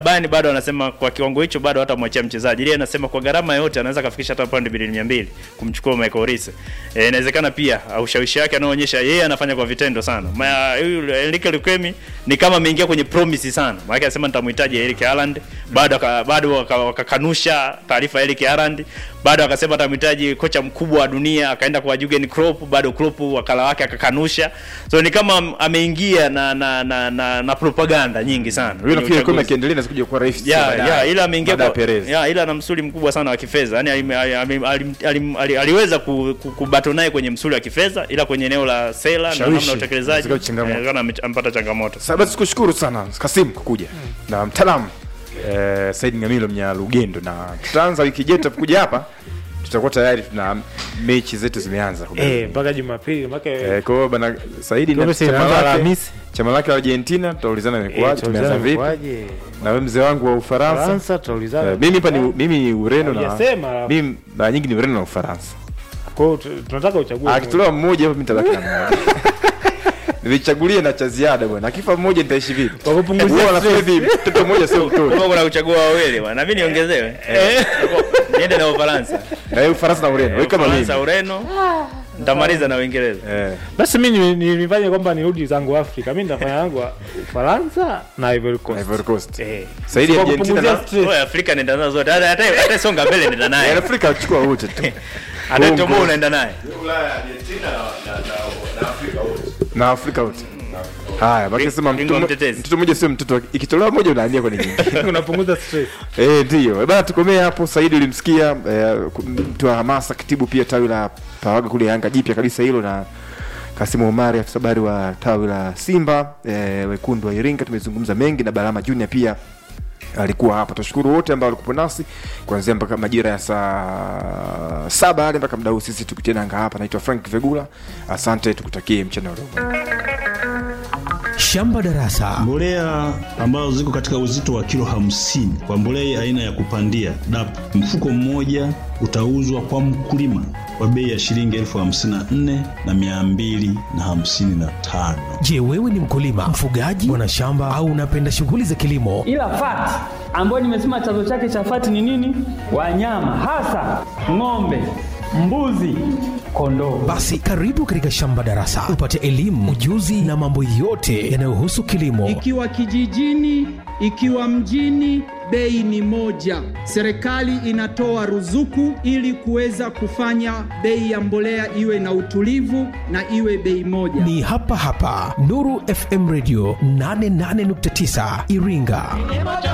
Bayern bado anasema kwa kiwango hicho bado hatamwachia mchezaji. Ile anasema kwa gharama yote anaweza kafikisha hata paundi bilioni 200 kumchukua Michael Olise. Eh, inawezekana pia uh, ushawishi wake anaoonyesha yeye anafanya kwa vitendo sana. Ma, huyu Enrique Lukwemi ni kama ameingia kwenye promise sana. Maana anasema nitamhitaji Eric Haaland, bado aka- bado waka- wakakanusha taarifa ya Eric Haaland, bado akasema atamhitaji kocha mkubwa wa dunia, akaenda kwa Jurgen Klopp, bado Klopp wakala wake akakanusha. So ni kama am- ameingia na na na, na, na propaganda nyingi sana. Huyo kwenye nafikiri kama uchaguzi. akiendelea na kuja kuwa rais Ya, baadaye. ya, ila ameingia Baada ya kwa Perez. ya, ila ana msuli mkubwa sana wa kifedha. Yaani alim- alim- alim- alim- ali- aliweza ku- ku- kubato naye kwenye msuli wa kifedha ila kwenye eneo la sera na Shawishi. namna ya utekelezaji Zikawa changamoto. eh, kana ame- amepata changamoto. Sasa basi tukushukuru sana Kasim kwa kuja na mtaalamu eh, Said Ngamilo Mnyalugendo, na tutaanza wiki ijayo tutakuja hapa, tutakuwa tayari tuna mechi zetu zimeanza. Eh, mpaka Jumapili mpaka Eh, kwa hiyo bana Saidi na Kombe si chama inaanza lake Alhamisi. chama lake la Argentina tutaulizana imekuwaje, tumeanza vipi, Kwaje? na wewe mzee wangu wa Ufaransa. Faransa Eh, tutaulizana. mimi hapa ni mimi ni Ureno na Hujasema. mimi mara nyingi ni Ureno na Ufaransa. Kwa hiyo tu- tunataka uchague. Akitolewa mmoja hapo mimi nitabaki na mmoja. Nilichagulie na cha ziada bwana. Akifa mmoja nitaishi vipi? Kwa kupunguzia Wewe unasema hivi mtoto mmoja sio mtoto. Kama kuna kuchagua wawili bwana, na mimi niongezewe. Niende na Ufaransa. Na wewe Ufaransa na Ureno. Wewe kama mimi. Ufaransa, Ureno. Nitamaliza na Uingereza. Eh. Basi mimi ni- ni- nifanye kwamba nirudi zangu Afrika. Mimi nitafanya yangu wa- Ufaransa na Ivory Coast. Ivory Coast. Eh. Saidi Kwa Argentina kupunguzia na stress. Wewe Afrika nenda nazo zote. Hata hata hata songa mbele nenda Eh, naye. Afrika achukua wote tu. Hata Congo. Tomo unaenda naye. Na Afrika wote. Haya, baki sema Bingwa mtoto mtetezi. mtoto mmoja sio mtoto. Ikitolewa mmoja unahamia kwenye nyingine. Unapunguza stress. Eh, ndio. Eh, Bana tukomee hapo. Saidi ulimsikia eh, ku- mtu wa hamasa, katibu pia tawi la Pawaga kule Yanga jipya kabisa hilo na Kasimu Omari afisa habari wa tawi la Simba eh, wekundu wa Iringa. Tumezungumza mengi na Balama Junior pia alikuwa hapa. Tushukuru wote ambao walikuwa nasi kuanzia mpaka majira ya saa saba hadi mpaka muda huu sisi tukitena anga hapa. Naitwa Frank Vegula, asante, tukutakie mchana mwema. Shamba Darasa. Mbolea ambazo ziko katika uzito wa kilo hamsini kwa mbolea aina ya kupandia DAP, mfuko mmoja utauzwa kwa mkulima kwa bei ya shilingi elfu hamsini na nne na mia mbili na hamsini na tano. Je, wewe ni mkulima, mfugaji, mwanashamba au unapenda shughuli za kilimo? ila fati ambayo nimesema chanzo chake cha fati ni nini? Wanyama hasa ng'ombe, mbuzi, kondoo. Basi karibu katika Shamba Darasa upate elimu, ujuzi na mambo yote yanayohusu kilimo. Ikiwa kijijini, ikiwa mjini, bei ni moja. Serikali inatoa ruzuku ili kuweza kufanya bei ya mbolea iwe na utulivu na iwe bei moja. Ni hapa hapa Nuru FM Radio 88.9 Iringa.